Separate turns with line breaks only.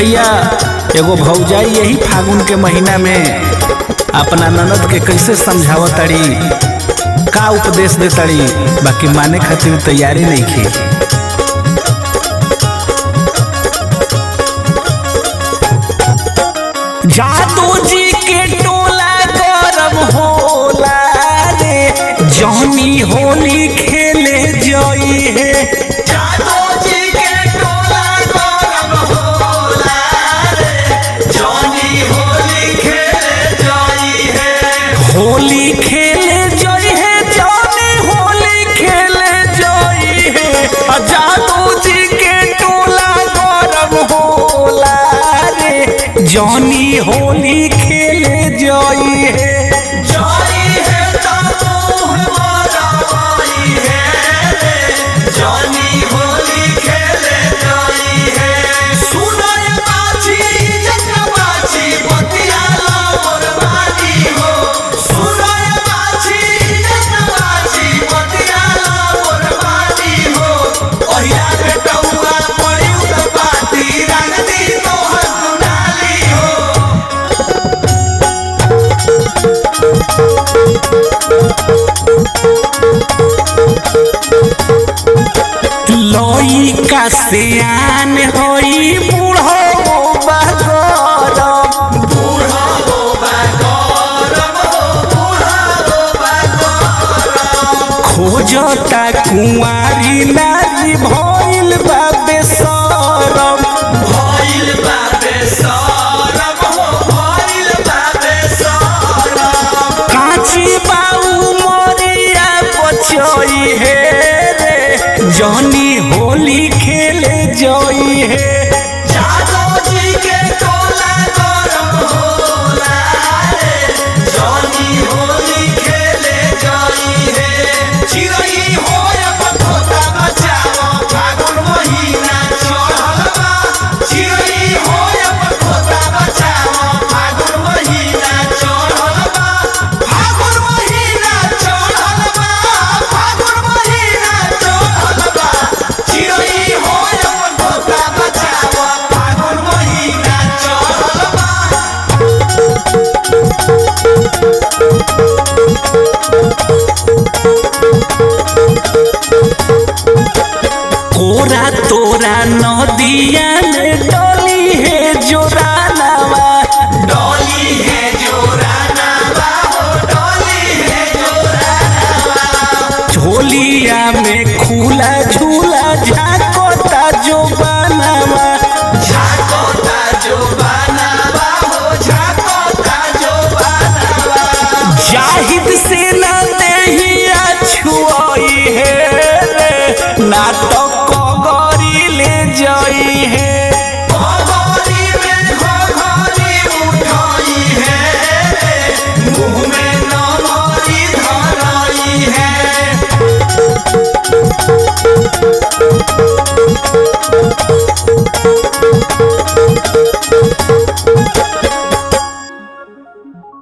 भैया एगो भौजाई यही फागुन के महीना में अपना ननद के कैसे समझाव तड़ी का उपदेश दे तड़ी बाकी माने खातिर तैयारी नहीं की जादू जी के टोला गरम होला रे जौनी होली खेले जई है
जादू जी के टोला गरम होला रे जॉनी होली खेले जाई है
होली खेले जई है जौनी होली खेले जई है आ जादू जी के टोला गरम होला रे जौनी होली खेले जई है
जाई है ताऊ हमारा भाई है रे जॉनी होली खेले जाई है सुनाय बाची जगना बाची बतिया लावर बानी हो सुनाय बाची जगना बाची बतिया लावर बानी हो ओहिया बेटौआ पड़ी उत पाती रंग दी तोहर दुनाली हो
लोई का सियान होई बूढ़ो बगरम
बूढ़ा हो बागरम हो बूढ़ा हो बागरम
खोजता कुंवारी नारी भइल बा बेसरम
भइल बाबे सरम हो भइल बाबे सरम
काची बाऊ मोरिया बचई हे रे जनी होली खेले जई हे